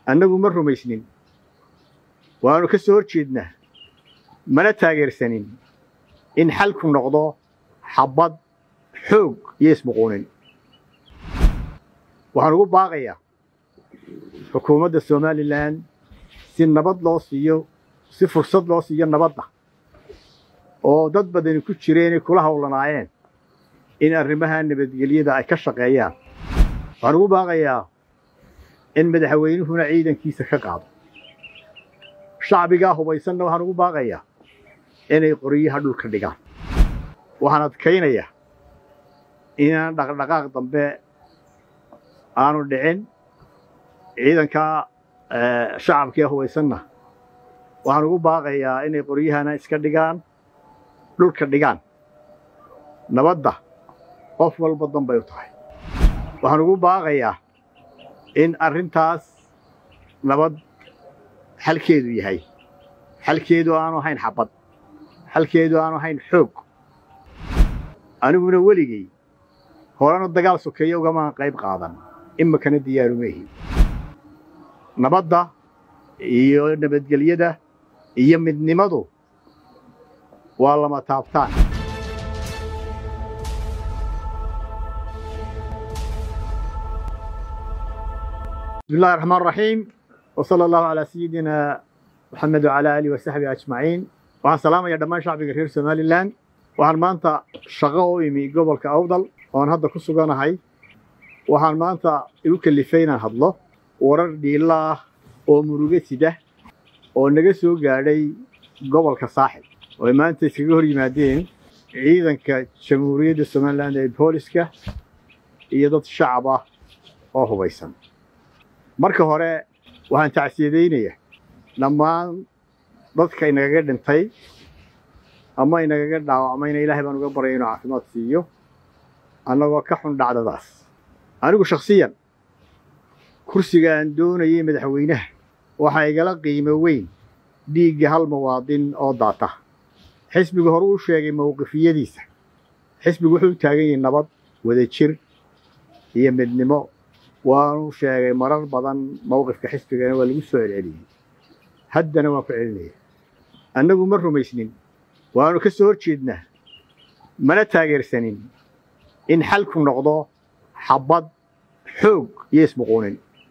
annagu ma rumaysnin waannu ka soo hor jeednaa mana taageersanin in xalku noqdo xabbad xoog iyo ismuquunin waxaan ugu baaqayaa xukuumadda somalilan si nabad loo siiyo si fursad loo siiyo nabadda oo dad badani ku jireenay kula howlanaayeen in arrimaha nabadgelyada ay ka shaqeeyaan waxaan ugu baaqayaa in madaxweynuhuna ciidankiisa ka qaado shacbigaa hubaysanna waxaan ugu baaqayaa inay qoryaha dhulka dhigaan waxaan adkaynayaa inaan dhaqdhaqaaq dambe aanu dhicin ciidankaa shacabkee hubaysanna waxaan ugu baaqayaa inay qoryahana iska dhigaan dhulka dhigaan nabadda qof walba danbay u tahay waxaan ugu baaqayaa in arrintaas nabad xalkeedu yahay xalkeedu aanu ahayn xabbad xalkeedu aanu ahayn xoog aniguna weligay horena dagaal sokeeya ugamaan qayb qaadan imikana diyaarumehi nabadda iyo nabadgelyada iyo midnimadu waa lama taabtaan bismi illahi raxmaan raxiim wa sala allahu calaa sayidina moxamed wacalaa aalihi wasaxbihi ajmaciin waxaan salaamayaa dhammaan shacbiga reer somalilan waxaan maanta shaqo u imi gobolka awdal oan hadda ku suganahay waxaan maanta igu kalifay inaan hadlo warar dhiilla ah oo murugo sida oo naga soo gaadhay gobolka saaxib oo ay maanta iskaga hor yimaadeen ciidanka jamhuuriyadda somalilan ee booliska iyo dad shacab ah oo hubaysan marka hore waxaan tacsiyadaynayaa dhammaan dadka inagaga dhintay ama inagaga dhaawacmayna ilaahay baan uga baryay inuu caafimaad siiyo annagoo ka xun dhacdadaas anigu shakhsiyan kursiga aan doonayay madaxweynaha waxaa igala qiimo weyn dhiigga hal muwaadin oo daata xisbigu hore u sheegay mowqifiyadiisa xisbigu wuxuu u taagan yahay nabad wadajir iyo midnimo waanu sheegay marar badan mowqifka xisbigana waa lagu soo celceliyey haddana waan ku celinaya annagu ma rumaysnin waannu ka soo hor jeednaa mana taageersanin in xalku noqdo xabbad xoog iyo ismuquunin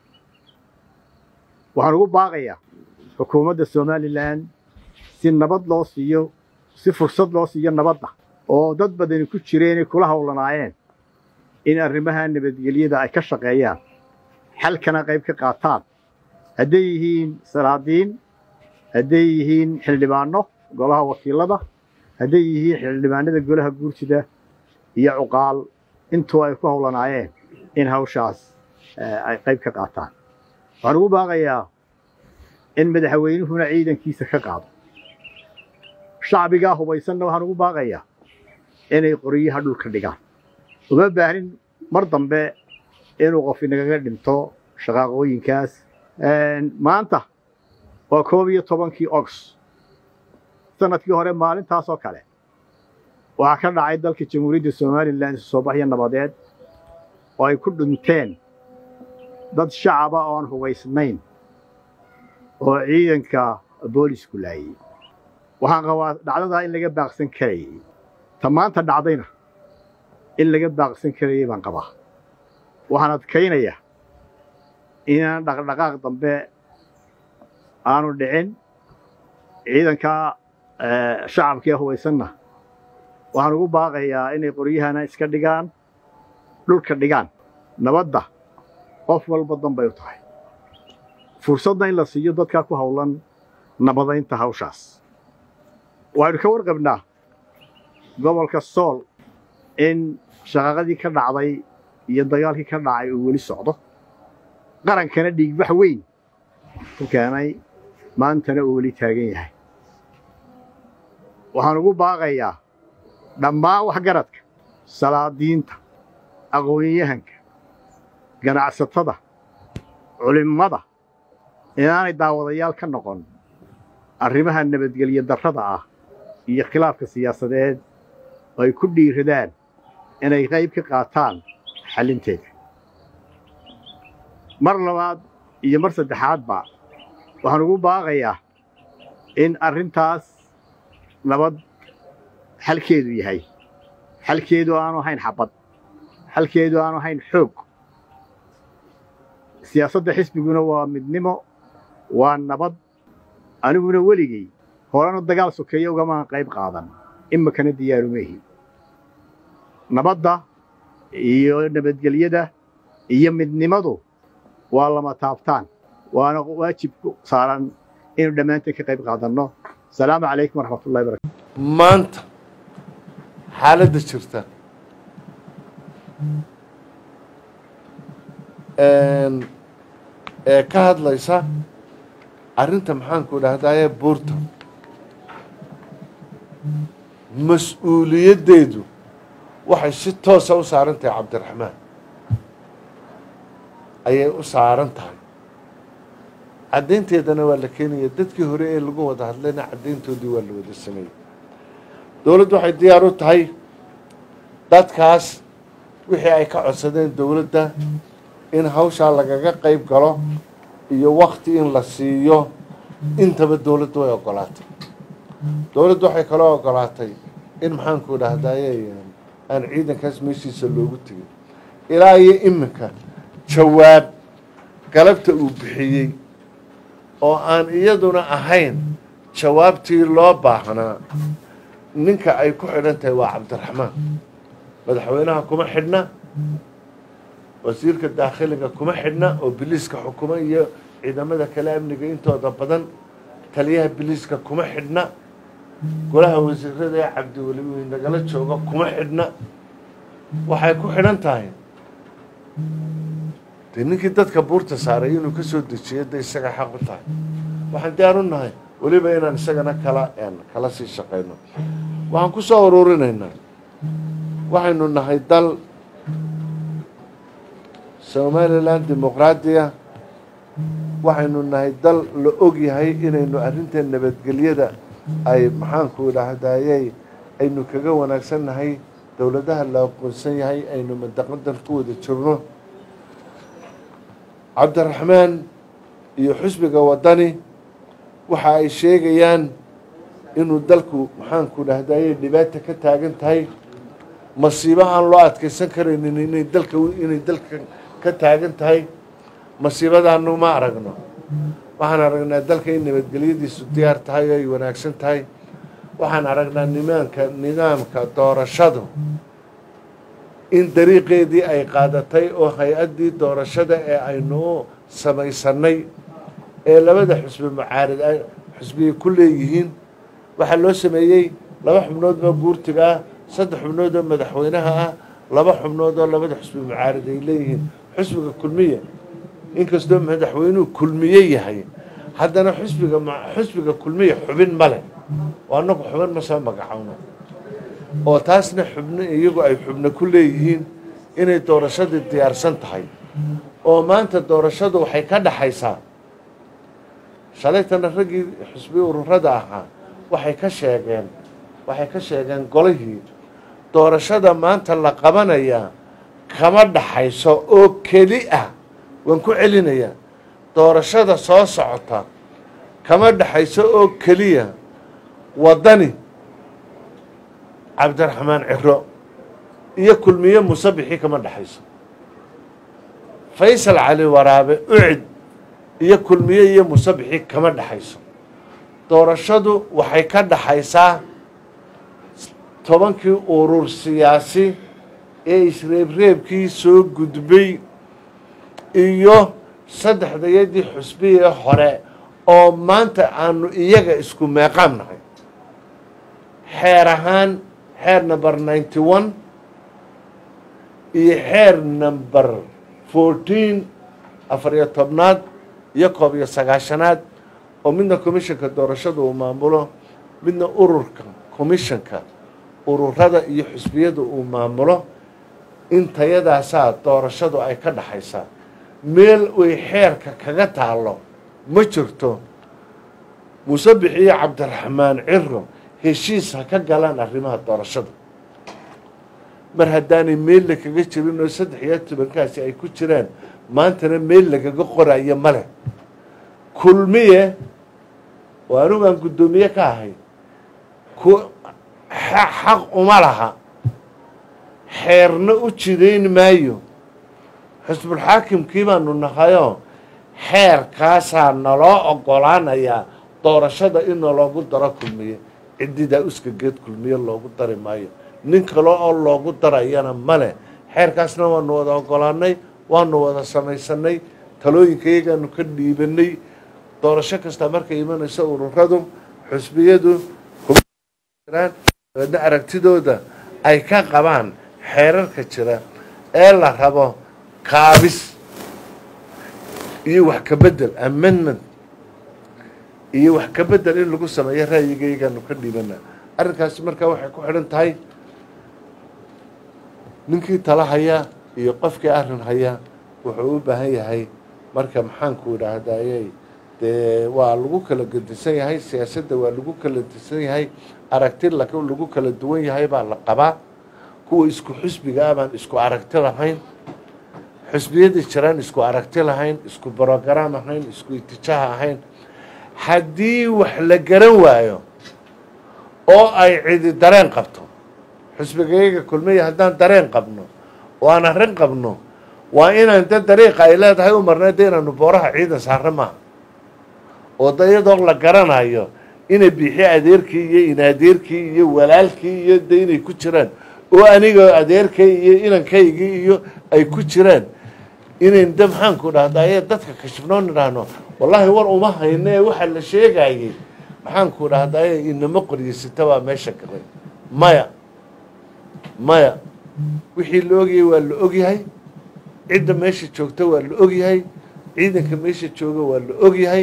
waxaan ugu baaqayaa xukuumadda somalilan si nabad loo siiyo si fursad loo siiyo nabadda oo dad badani ku jireenay kula howlanaayeen in arrimaha nabadgelyada ay ka shaqeeyaan xalkana qayb ka qaataan hadday yihiin salaadiin hadday yihiin xildhibaanno golaha wakiilada hadday yihiin xildhibaanada golaha guursida iyo cuqaal intuu ay ku howlanaayeen in hawshaas ay qayb ka qaataan waxaan ugu baaqayaa in madaxweynuhuna ciidankiisa ka qaado shacbigaa hubaysanna waxaan ugu baaqayaa inay qoryaha dhulka dhigaan uma baahnin mar dambe inuu qof inagaga dhinto shaqaaqooyinkaas maanta waa koob iyo tobankii ogs sanadkii hore maalintaasoo kale waxaa ka dhacay dalka jamhuuriyadda somalilan isu soo baxyo nabadeed oo ay ku dhinteen dad shacaba oon hubaysnayn oo ciidanka boolisku laayey waxaan qabaa dhacdadaa in laga baaqsan karayay ta maanta dhacdayna in laga baaqsan karayay baan qabaa waxaan adkaynayaa inaan dhaqdhaqaaq dambe aanu dhicin ciidankaa shacabkee hubaysanna waxaan ugu baaqayaa inay qoryahana iska dhigaan dhulka dhigaan nabadda qof walba danbay u tahay fursadna in la siiyo dadkaa ku howlan nabadaynta hawshaas waxaynu ka warqabnaa gobolka sool in shaqaaqadii ka dhacday iyo dagaalkii ka dhacay uu weli socdo qarankana dhiigbax weyn ku keenay maantana uu weli taagan yahay waxaan ugu baaqayaa dhammaan waxgaradka salaadiinta aqoonyahanka ganacsatada culimmada inaanay daawadayaal ka noqon arrimaha nabadgelyo darrada ah iyo khilaafka siyaasadeed oo ay ku dhiiradaan inay qayb ka qaataan xallinteeda mar labaad iyo mar saddexaadba waxaan ugu baaqayaa in arrintaas nabad xalkeedu yahay xalkeedu aanu ahayn xabad xalkeedu aanu ahayn xoog siyaasadda xisbiguna waa midnimo waa nabad aniguna weligay horena dagaal sokeeya ugamaan qayb qaadan imikana diyaarumehi nabadda iyo nabadgelyada iyo midnimadu waa lama taabtaan waana waajib ku saaran inuu dhammaanteen ka qayb qaadanno asalaamu calaykum waraxmatullahi barakatu maanta xaaladda jirta ee ka hadlaysa arrinta maxaanku dhahdaye buurta mas-uuliyaddeedu waxay si toosa u saaran tahay cabdiraxmaan ayay u saaran tahay caddaynteedana waa la keenaya dadkii hore ee lagu wada hadlayna caddayntoodii waa la wada sameeyey dowladdu waxay diyaar u tahay dadkaas wixii ay ka codsadeen dowladda in hawshaa lagaga qayb galo iyo wakti in la siiyo intaba dowladdu way ogolaatay dowladdu waxay kaloo ogolaatay in maxaanku dhahdaye aan ciidankaas meeshiisa loogu tegin ilaa iyo iminka jawaab galabta uu bixiyey oo aan iyaduna ahayn jawaabtii loo baahnaa ninka ay ku xidhan tahay waa cabdiraxmaan madaxweynaha kuma xidhna wasiirka daakhiliga kuma xidhna oo biliiska xukuma iyo ciidamada kale amniga intooda badan taliyaha biliiska kuma xidhna golaha wasiirada ee cabdiweli nagala jooga kuma xidhna waxay ku xidhan tahay dee ninkii dadka buurta saaray inuu ka soo dejiyo da isaga xaq u tahay waxaan diyaar u nahay weliba inaan isagana kala kala sii shaqayno waxaan ku soo ururinaynaa waxaynu nahay dal somalilan dimuqraadiya waxaynu nahay dal la og yahay inaynu arrinta nabadgelyada ay maxaanku idhaahdayey aynu kaga wanaagsan nahay dowladaha la aqoonsan yahay aynu madaqadan ku wada jirno cabdiraxmaan iyo xusbiga waddani waxa ay sheegayaan inuu dalku maxaanku dhahdaye dhibaata ka taagan tahay masiibo aan loo adkaysan karaynin inay dalka inay dalka ka taagan tahay masiibadaanu ma aragno waxaan aragnaa dalka in nabadgelyadiisu diyaar tahay oo ay wanaagsan tahay waxaan aragnaa nimaanka nidaamka doorashadu in dariiqeedii ay qaadatay oo hay-addii doorashada ee aynu u samaysanay ee labada xusbi mucaarid ay xusbiyay ku leeyihiin waxaa loo sameeyey laba xubnood oo guurtiga ah saddex xubnood oo madaxweynaha ah laba xubnood oo labada xusbi mucaarid ay leeyihiin xusbiga kulmiya inkastoo madaxweynuhu kulmiye yahay haddana xusbiga xusbiga kulmiya xubin male oo annagu xubin ma soo magacowno oo taasna xubno iyagu ay xubno ku leeyihiin inay doorashadii diyaarsan tahay oo maanta doorashadu waxay ka dhaxaysaa shalaytana raggii xusbi ururada ahaa waxay ka sheegeen waxay ka sheegeen golihii doorashada maanta la qabanayaa kama dhaxayso oo keli ah waan ku celinayaa doorashada soo socota kama dhaxayso oo keliya waddani cabdiraxmaan ciro iyo kulmiye musabixii kama dhaxayso faysal cali waraabe ucid iyo kulmiye iyo musabixii kama dhaxayso doorashadu waxay ka dhaxaysaa tobankii urur siyaasi ee isreebreebkii soo gudbay iyo saddexdayadii xusbiyee hore oo maanta aanu iyaga isku meeqaam nahay xeer ahaan xeer number ninety one iyo xeer number fourteen afar iyo tobnaad iyo koob iyo sagaashanaad oo midna commissionka doorashada uu maamulo midna ururka commissionka ururada iyo xusbiyada uu maamulo intayadaasaa doorashadu ay ka dhaxaysaa meel way xeerka kaga taallo ma jirto musabix iyo cabdiraxmaan ciro heshiis ha ka galaan arrimaha doorashada mar haddaanay meella kaga jirin oo saddex iyo tobankaasi ay ku jiraan maantana meel lagaga qorayo ma leh kulmiye oo anigaan guddoomiye ka ahay ku xaq uma laha xeerna u jidayn maayo xusbulxaakimkii baanu nahayoo xeerkaasaa naloo oggolaanayaa doorashada in naloogu daro kulmiye ciddidaa uska geed kulmiye loogu dari maayo nin kale oo loogu darayana ma leh xeerkaasna waanu wada oggolaanay waanu wada samaysanay talooyinka iyagaanu ka dhiibanay doorasho kasta markay imanayso ururadu xusbiyadu dabeedna aragtidooda ay ka qabaan xeerarka jira ee la rabo kaabis iyo wax ka bedel amendment iyo wax ka bedel in lagu sameeyo ra'yigaygaanu ka dhiibana arrinkaasi markaa waxay ku xidhan tahay ninkii tala haya iyo qofkii arrin haya wuxuu u baahan yahay marka maxaanku idhaahdayey dee waa lagu kala gedisan yahay siyaasadda waa lagu kala disan yahay aragti lagu kala duwan yahay baa la qabaa kuwa isku xusbiga ah baan isku aragti lahayn xusbiyadii jiraan isku aragti lahayn isku brogram ahayn isku itijaah ahayn haddii wax la garan waayo oo ay cidi dareen qabto xusbigayga kulmiya haddaan dareen qabno oo aan arrin qabno waa inaan da dariiqa ay leedahay u marnay de inaanu booraha ciidan saarno maaha oo da iyadoo la garanayo inay biixi adeerkii iyo inadeerkii iyo walaalkii iyo de inay ku jiraan oo aniga adeerkay iyo inankaygii iyo ay ku jiraan inayn de maxaanku dhahdaye dadka kashifnoon idhaahno wallaahi war uma hayno ee waxaa la sheegayey maxaanku dhahdaye inama qoryeysata waa meesha galay maya maya wixii la ogyahay waa la ogyahay cidda meesha joogta waa la ogyahay ciidanka meesha jooga waa la ogyahay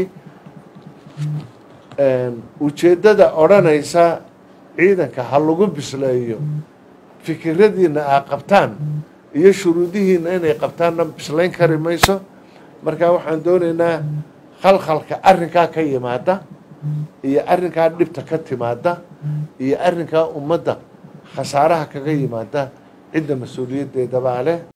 ujeeddada odhanaysa ciidanka ha lagu bisleeyo fikiradiina aa qabtaan iyo shuruudihiina inay qabtaanna bislayn kari mayso marka waxaan doonaynaa khalkhalka arrinkaa ka yimaada iyo arrinkaa dhibta ka timaada iyo arrinkaa ummadda khasaaraha kaga yimaada cidda mas-uuliyaddeedabaa leh